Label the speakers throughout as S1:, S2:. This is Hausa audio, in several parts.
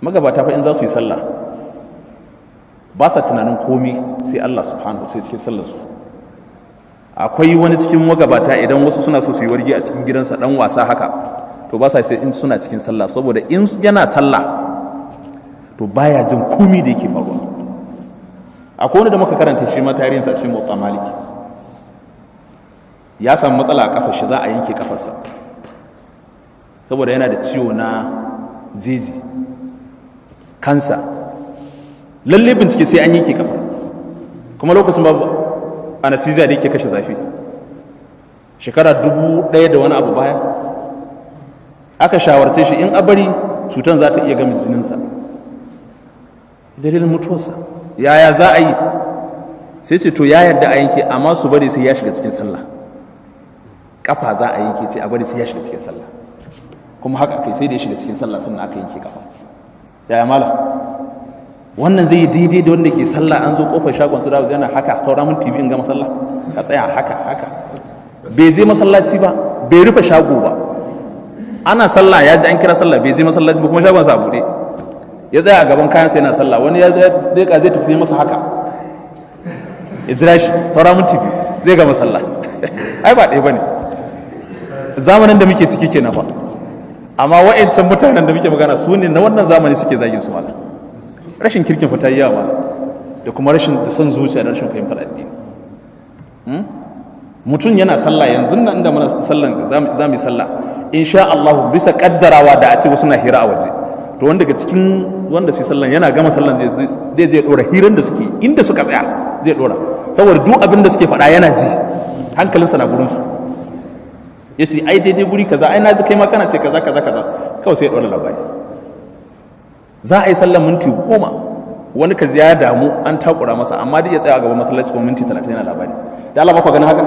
S1: magabata fa in za su yi sallah ba sa tunanin komi sai Allah subhanahu sai cikin sallar su akwai wani cikin magabata idan wasu suna so su yi wargi a cikin gidansa dan wasa haka to ba sa sai in suna cikin sallah saboda in yana sallah to baya jin komi da yake faruwa akwai wani da muka karanta shi ma tarihinsa cikin motsa maliki ya samu matsala a kafar shi za a yanke kafarsa saboda yana da ciwo na jeji kansa lalle bincike sai an yanke kafa kuma lokacin babu anesthesia da yake kashe zafi shekara dubu ɗaya da wani abu baya aka shawarce shi in a bari cutar za ta iya gami jininsa dalilin mutuwarsa yaya za a yi sai ce to ya yadda a yanke amma su bari sai ya shiga cikin sallah kafa za a yanke ce a bari sai ya shiga cikin sallah kuma haka kai sai da ya shiga cikin sallah sannan aka yanke kafa yaya mala wannan zai yi daidai da wanda ke sallah an zo kofar shagon su da yana haka saura mun tv in gama sallah ka tsaya haka haka bai je masallaci ba bai rufe shago ba ana sallah ya ji an kira sallah bai je masallaci ba kuma shagon sa bude ya tsaya a gaban kayan sai yana sallah wani ya zai ka zai tafi masa haka ya jira shi saura mun tv zai gama sallah ai ba ɗaya bane zamanin da muke ciki kenan fa amma wa'ancan mutanen da muke magana su ne na wannan zamani suke zagin su malam rashin kirkin fita yi yawa da kuma rashin da son zuciya da rashin fahimtar addini mutum yana sallah yanzu nan da muna sallan za mu yi sallah insha Allah bisa kaddarawa da a ce wasu na hira a waje to wanda daga cikin wanda sai sallan yana gama sallan zai zai zai dora hiran da suke inda suka tsaya zai dora saboda duk abin da suke faɗa yana ji hankalinsa na gurin su ya ce ai daidai guri kaza ai na ji kai ma kana ce kaza kaza kaza kawai sai ya dora labari za a yi sallar minti goma wani ka ya damu an takura masa amma dai ya tsaya a gaban masallaci kuma minti talatin yana labari da Allah ba ku ganin haka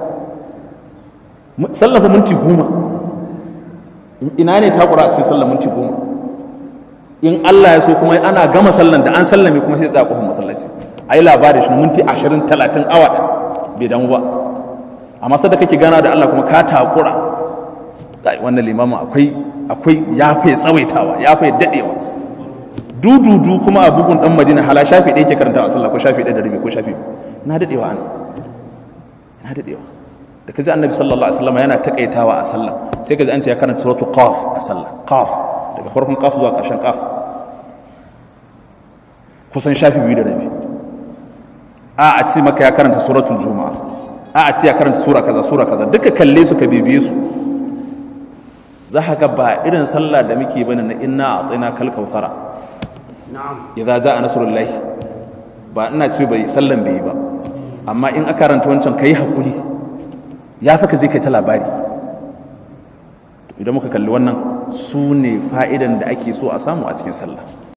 S1: sallar fa minti goma ina ne takura a cikin sallar minti goma in Allah ya so kuma ana gama sallan da an sallame kuma sai tsaya kofar masallaci ai labari shi na minti ashirin talatin awa ɗaya bai damu ba amma sadda kake gana da Allah kuma ka takura wannan limamin akwai akwai ya fai tsawaitawa ya fai dadewa dududu kuma a bugun dan madina hala shafi ɗaya ke karanta a sallah ko shafi ɗaya da rabi ko shafi na dadewa an na dadewa da kaji annabi sallallahu alaihi wasallam yana takaitawa a sallah sai kaji an ce ya karanta suratu qaf a sallah qaf daga farkon qaf zuwa ƙarshen qaf kusan shafi biyu da rabi a a ce maka ya karanta suratul juma'a a a ce ya karanta sura kaza sura kaza duka kalle su ka bibiye su za ka ga ba irin sallah da muke bane na inna a tsina kal kausara idza za a nasrullahi ba ina ce bai sallan bai yi ba amma in aka karanta wancan kai hakuri ya saka zai kai ta labari idan muka kalli wannan su ne fa'idan da ake so a samu a cikin sallah